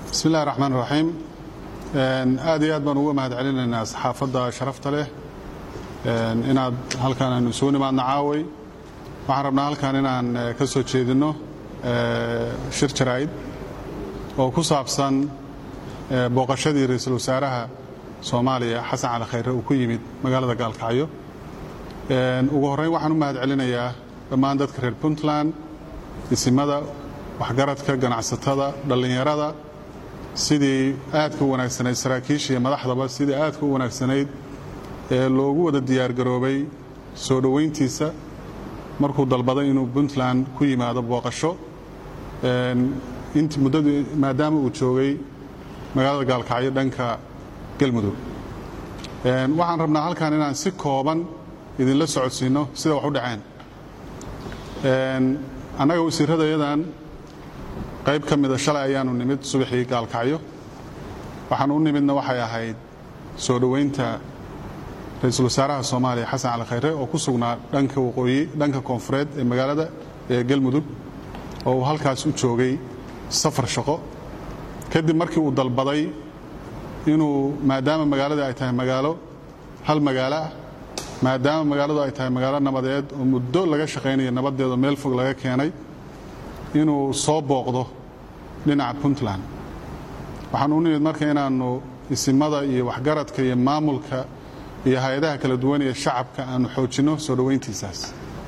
bismi illahi raxmaan raxiim aad iyo aad baan uga mahad celinaynaa saxaafadda sharafta leh inaad halkaan aynu isugu nimaadno caaway waxaan rabnaa halkaan inaan ka soo jeedinno shir jaraa'id oo ku saabsan booqashadii ra-iisul wasaaraha soomaaliya xasan cali khayre uu ku yimid magaalada gaalkacyo ugu horrayn waxaan u mahad celinayaa dhammaan dadka reer puntland isimada waxgaradka ganacsatada dhallinyarada sidii aadka u wanaagsanayd saraakiisha iyo madaxdaba sidii aadka u wanaagsanayd ee loogu wada diyaargaroobay soo dhoweyntiisa markuu dalbaday inuu puntland ku yimaado booqasho int muddadu maadaama uu joogay magaalada gaalkacyo dhanka galmudug waxaan rabnaa halkan inaan si kooban idinla socodsiinno sida wax u dhaceen annaga wasiirradayadan qayb ka mida shalay ayaanu nimid subaxii gaalkacyo waxaan u nimidna waxay ahayd soo dhoweynta ra-iisul wasaaraha soomaaliya xasan cali khayre oo ku sugnaa dhanka waqooyi dhanka koonfureed ee magaalada ee galmudug oo uu halkaas u joogay safar shaqo kadib markii uu dalbaday inuu maadaama magaalada ay tahay magaalo hal magaalo ah maadaama magaaladu ay tahay magaalo nabadeed oo muddo laga shaqaynayo nabadeedo meel fog laga keenay inuu soo booqdo dhinaca puntland waxaan u nimid marka inaannu isimada iyo waxgaradka iyo maamulka iyo hay-adaha kala duwan ee shacabka aanu xoojinno soo dhoweyntiisaas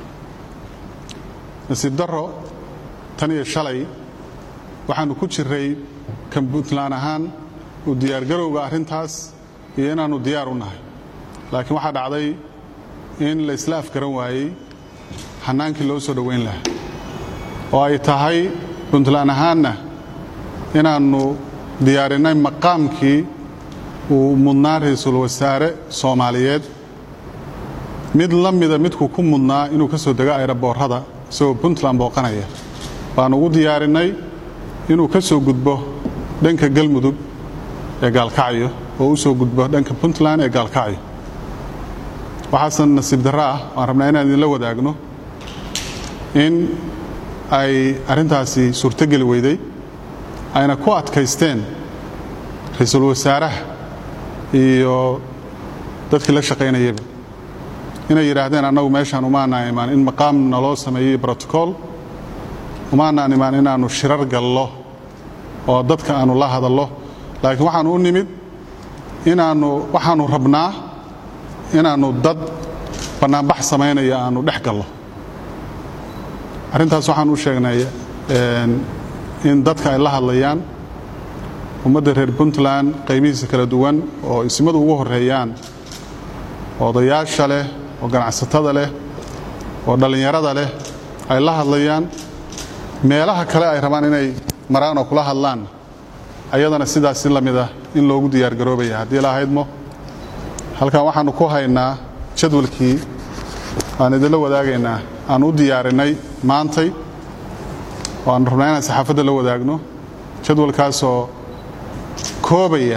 nasiib darro tan iyo shalay waxaannu ku jiray kan puntland ahaan u diyaargarowga arrintaas iyo inaannu diyaar u nahay laakiin waxaa dhacday in la isla afgaran waayey xannaankii loo soo dhoweyn lahaa oo ay tahay puntland ahaanna inaannu diyaarinnay maqaamkii uu mudnaa ra-iisul wasaare soomaaliyeed mid la mida midkuu ku mudnaa inuu ka soo dego ayraboorrada isagoo puntland booqanaya baannu ugu diyaarinnay inuu ka soo gudbo dhanka galmudug ee gaalkacyo oo u soo gudbo dhanka puntland ee gaalkacyo waxaase nasiib darro ah waan rabnaa inaan idinla wadaagno in ay arrintaasi suurtogeli weyday ayna ku adkaysteen ra-iisul wasaaraha iyo dadkii la shaqaynayaba inay yidhaahdeen annagu meeshaan umaanaan imaan in maqaam naloo sameeyey brotocool umaanaan imaan inaannu shirar gallo oo dadka aannu la hadallo laakiin waxaannu u nimid inaannu waxaannu rabnaa inaannu dad bannaanbax samaynaya aannu dhex gallo arrintaas waxaan u sheegnay in dadka ay la hadlayaan ummadda reer puntland qaybihiisa kala duwan oo isimadu ugu horreeyaan odayaasha leh oo ganacsatada leh oo dhallinyarada leh ay la hadlayaan meelaha kale ay rabaan inay maraan oo kula hadlaan ayadana sidaas si la mid ah in loogu diyaargaroobaya haddii la haydmo halkan waxaannu ku haynaa jadwalkii aan idinla wadaagaynaa aan u diyaarinnay maantay oo aan rabnaa inaan saxaafadda la wadaagno jadwalkaasoo koobaya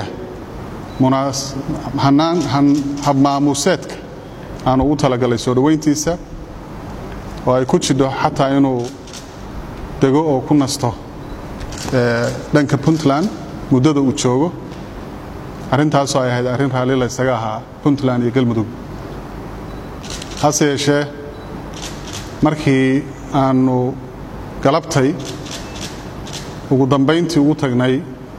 habmaamuuseedka aanu ugu talagalay soo dhoweyntiisa oo ay ku jidho xataa inuu dego oo ku nasto dhanka puntland muddada uu joogo arrintaasoo ay ahayd arrin raalli la ysaga ahaa puntland iyo galmudug hase yeeshee markii aannu galabtay ugu dambayntii ugu tagnay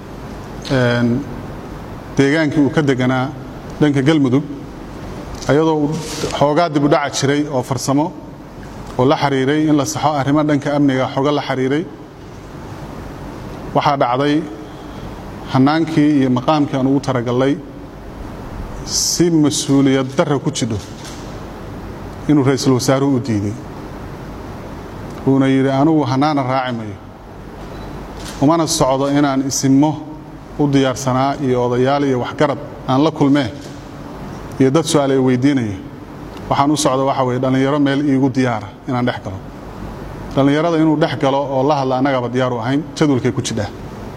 deegaankii uu ka deganaa dhanka galmudug ayadoo xoogaa dib u dhaca jiray oo farsamo oo la xiriiray in la saxo arrimo dhanka amniga xogo la xiriiray waxaa dhacday hannaankii iyo maqaamkii aan ugu taragallay si mas-uuliyad darra ku jidho inuu ra-iisul wasaaruhu u diiday uuna yidhi anugu hannaana raaci mayo umana socdo inaan isimmo u diyaarsanaa iyo odayaal iyo waxgarad aan la kulmee iyo dad su-aal ay weydiinaya waxaan u socda waxa weye dhallinyaro meel iigu diyaara inaan dhex galo dhallinyarada inuu dhex galo oo la hadla annagaba diyaaru ahayn jadwalkay ku jidhaa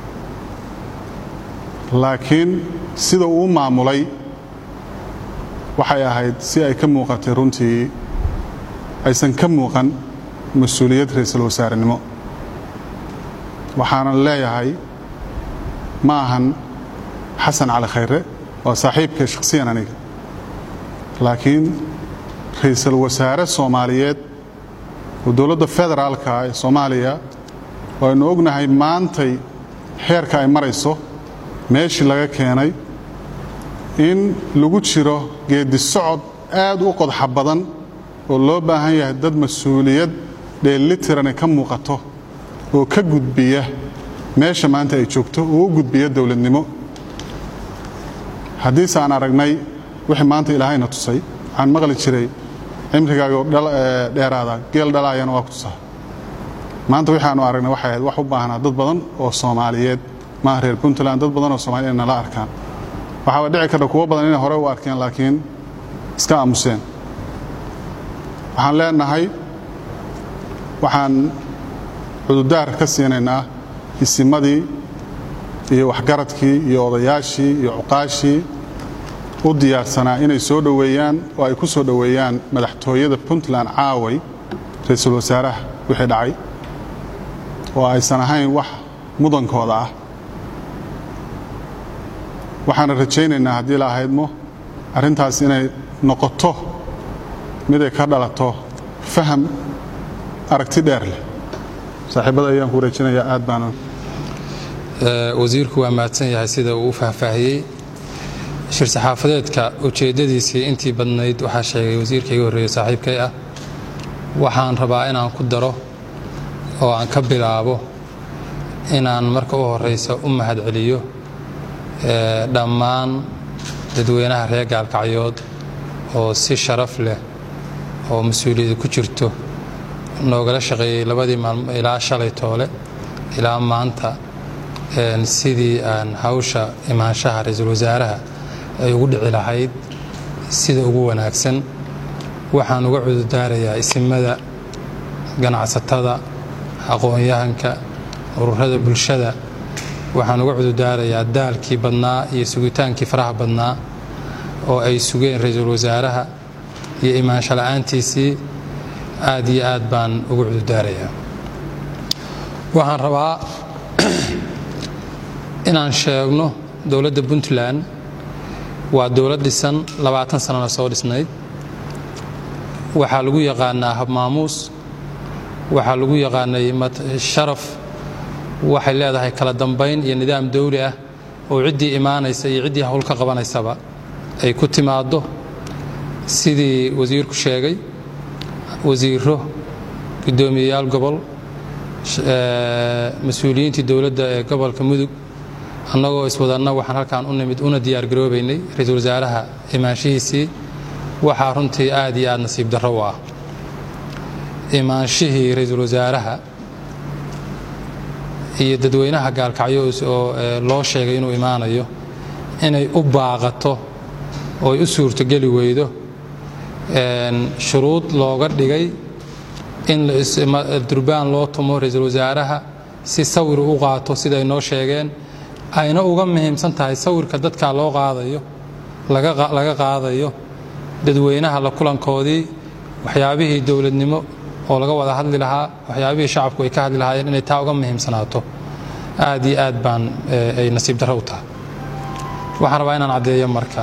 laakiin sida uu maamulay waxay ahayd si ay ka muuqatay runtii aysan ka muuqan mas-uuliyad ra-iisul wasaarenimo waxaanan leeyahay ma ahan xasan cali khayre waa saaxiibkay shakhsiyan aniga laakiin ra'iisul wasaare soomaaliyeed oo dowladda federaalka ee soomaaliya waynu ognahay maantay xeerka ay marayso meeshii laga keenay in lagu jiro geeddi socod aad u qodxa badan oo loo baahan yahay dad mas-uuliyad dheellitirani ka muuqato oo ka gudbiya meesha maanta ay joogto oo u gudbiya dowladnimo haddiise aan aragnay wixii maanta ilaahayna tusay waxaan maqli jiray cimrigaago dheeraada geel dhalaayana waa ku tusaa maanta waxaanu aragnay waxay ahayd wax u baahnaa dad badan oo soomaaliyeed maaha reer puntland dad badan oo soomaliya inay nala arkaan waxaaba dhici karta kuwo badan inay hore u arkeen laakiin iska aamuseen waxaan leenahay waxaan cududaar ka siinaynaa isimadii iyo waxgaradkii iyo odayaashii iyo cuqaashii u diyaarsanaa inay soo dhoweeyaan oo ay ku soo dhoweeyaan madaxtooyada puntland caaway ra-iisul wasaaraha wixii dhacay oo aysan ahayn wax mudankooda ah waxaana rajaynaynaa haddii la ahaydmo arrintaas inay noqoto mid ay ka dhalato faham aragti dheer leh saaxiibada ayaan ku wareejinayaa aad baana wasiirku waa mahadsan yahay sida uu u faahfaahiyey shir saxaafadeedka ujeeddadiisii intii badnayd waxaa sheegay wasiirka iga horreeye saaxiibkay ah waxaan rabaa inaan ku daro oo aan ka bilaabo inaan marka u horraysa u mahadceliyo dhammaan dadweynaha reer gaalkacyood oo si sharaf leh oo mas-uuliyada ku jirto noogala shaqeeyey labadii maalmo ilaa shalay toole ilaa maanta sidii aan hawsha imaanshaha ra-iisul wasaaraha ay ugu dhici lahayd sida ugu wanaagsan waxaan uga cududaarayaa isimada ganacsatada aqoon-yahanka ururada bulshada waxaan uga cududaarayaa daalkii badnaa iyo sugitaankii faraha badnaa oo ay sugeen ra-iisul wasaaraha iyo imaansho la-aantiisii aad iyo aad baan uga cududaarayaa waxaan rabaa inaan sheegno dowladda puntland waa dowlad dhisan labaatan sanana soo dhisnayd waxaa lagu yaqaanaa habmaamuus waxaa lagu yaqaanay sharaf waxay leedahay kala dambayn iyo nidaam dawli ah oo ciddii imaanaysa iyo ciddii hawl ka qabanaysaba ay ku timaaddo sidii wasiirku sheegay wasiiro guddoomiyeyaal gobol mas-uuliyiintii dowladda ee gobolka mudug annagoo iswadanna waxaan halkaan u nimid una diyaargaroobaynay ra-iisul wasaaraha imaanshihiisii waxaa runtii aad iyo aad nasiib darro u ah imaanshihii ra-iisul wasaaraha iyo dadweynaha gaalkacyo oo loo sheegay inuu imaanayo inay u baaqato oo ay u suurtogeli weydo shuruud looga dhigay in durbaan loo tumo ra-iisul wasaaraha si sawir u qaato siday noo sheegeen ayna uga muhiimsan tahay sawirka dadkaa loo qaadayo laga qaadayo dadweynaha la kulankoodii waxyaabihii dowladnimo oo laga wada hadli lahaa waxyaabihii shacabku ay ka hadli lahaayeen inay taa uga muhiimsanaato aad iyo aad baan ay nasiib darro u tahay waxaan rabaa inaan caddeeyo marka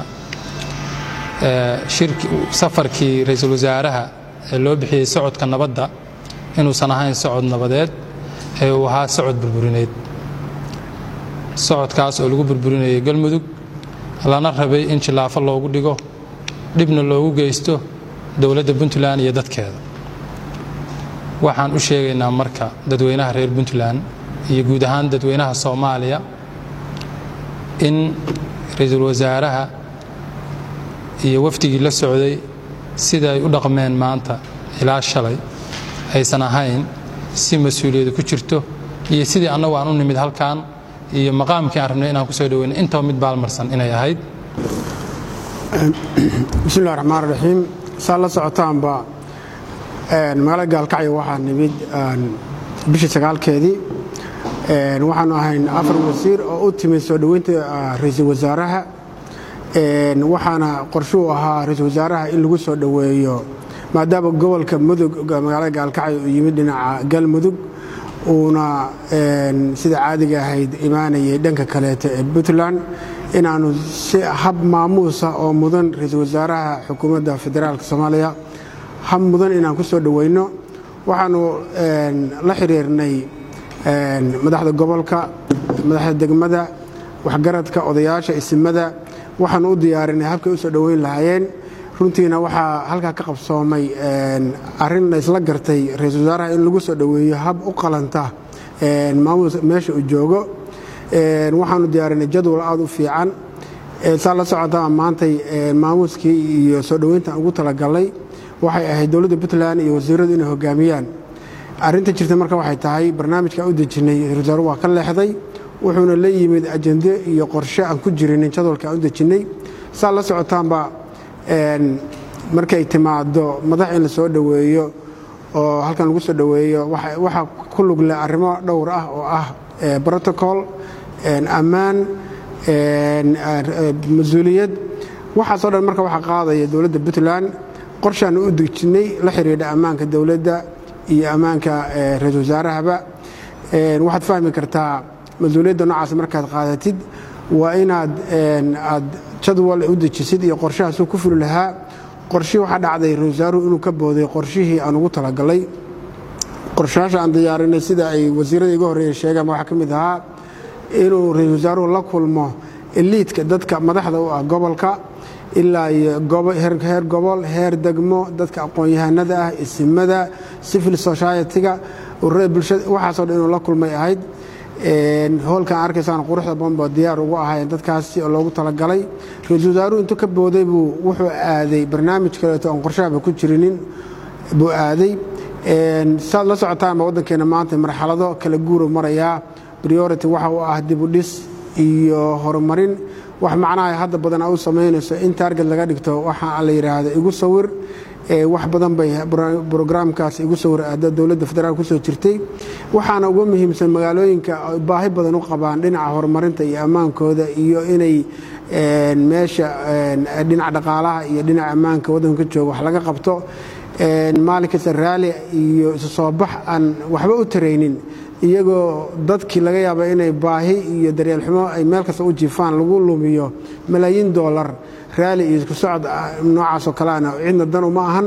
safarkii ra-iisul wasaaraha ee loo bixiyey socodka nabadda inuusan ahayn socod nabadeed ee uu ahaa socod burburineed socodkaas oo lagu burburinayay galmudug lana rabay in jillaafo loogu dhigo dhibna loogu geysto dowladda puntland iyo dadkeeda waxaan u sheegaynaa marka dadweynaha reer puntland iyo guud ahaan dadweynaha soomaaliya in ra-iisul wasaaraha iyo wafdigii la socday sida ay u dhaqmeen maanta ilaa shalay aysan ahayn si mas-uuliyadu ku jirto iyo sidii annagu aan u nimid halkan iyo maqaamkii aan rabnay inaan kusoo dhaweyno intaba mid baalmarsan inay ahayd bismillahi raxmaan raxiim saa la socotaanba magaalada gaalkacyo waxaa nimid bishii sagaalkeedii waxaanu ahayn afar wasiir oo u timid soo dhoweynta ra-iisul wasaaraha waxaana qorshuu ahaa ra-iisul wasaaraha in lagu soo dhoweeyo maadaama gobolka mudug magaalada gaalkacyo uu yimid dhinaca galmudug uuna sida caadiga ahayd imaanayay dhanka kaleeto ee puntland inaannu si hab maamuusa oo mudan ra-iisul wasaaraha xukuumadda federaalk soomaaliya hab mudan inaan ku soo dhoweyno waxaannu la xiriirnay madaxda gobolka madaxda degmada waxgaradka odayaasha isimada waxaannu u diyaarinay habkay u soo dhoweyn lahaayeen runtiina waxaa halkaa ka qabsoomay arrin la isla gartay ra-iisul wasaaraha in lagu soo dhoweeyo hab u qalanta maamuus meesha uu joogo waxaanu diyaarinay jadwal aada u fiican saa la socotaa maantay maamuuskii iyo soo dhoweyntan ugu talagalnay waxay ahayd dowladda puntland iyo wasiiradu inay hogaamiyaan arrinta jirta marka waxay tahay barnaamijka u dejinnay ra-isul wasaaru waa ka leexday wuxuuna la yimid ajende iyo qorshe aan ku jirinin jadwalka aan u dejinnay saa la socotaanba markay timaado madax in la soo dhoweeyo oo halkan lagu soo dhoweeyo waxaa ku lug leh arrimo dhowr ah oo ah protocol ammaan mas-uuliyad waxaasoo dhan marka waxaa qaadaya dowladda puntland qorshaanu u dejinnay la xidhiidha ammaanka dowladda iyo ammaanka ra-iisul wasaarahaba waxaad fahmi kartaa mas-uuliyadda noocaas markaad qaadatid waa inaad aad jadwal u dejisid iyo qorshahaasuu ku fuli lahaa qorshihii waxaa dhacday ra-isul wasaaruhu inuu ka booday qorshihii aan ugu talagalay qorshayaasha aan diyaarinay sida ay wasiirada iga horreeya sheegaan waxaa ka mid ahaa inuu ra-iisul wasaaruhu la kulmo eliidka dadka madaxda u ah gobolka ilaa iyo heer gobol heer degmo dadka aqoon-yahanada ah isimada civil society-ga ururada bulshada waxaasoo dhan inuu la kulmay ahayd hoolkan arkaysaan quruxda badan baa diyaar ugu ahaayeen dadkaasi oo loogu talagalay ra-iisul wasaaruhu intuu ka booday buu wuxuu aaday barnaamij kaleeto aan qorshahaba ku jirinin buu aaday saad la socotaanba waddankeena maanta marxalado kala guuru marayaa priority waxa uu ah dibudhis iyo horumarin wax macnaha hadda badan a u samaynayso in taarget laga dhigto waxa la yidhaahdo igu sawir wax badan bay brograamkaas igu sawir aada dowladda federaalk kusoo jirtay waxaana uga muhiimsan magaalooyinka baahi badan u qabaan dhinaca horumarinta iyo ammaankooda iyo inay meesha dhinaca dhaqaalaha iyo dhinaca ammaanka waddanka ka jooga wax laga qabto maalin kasta raali iyo isu soo bax aan waxba u taraynin iyagoo dadkii laga yaaba inay baahi iyo daryeel xumo ay meel kasta u jiifaan lagu lumiyo malaayiin doolar raali iyo isku socod noocaasoo kaleana cidna dan uma ahan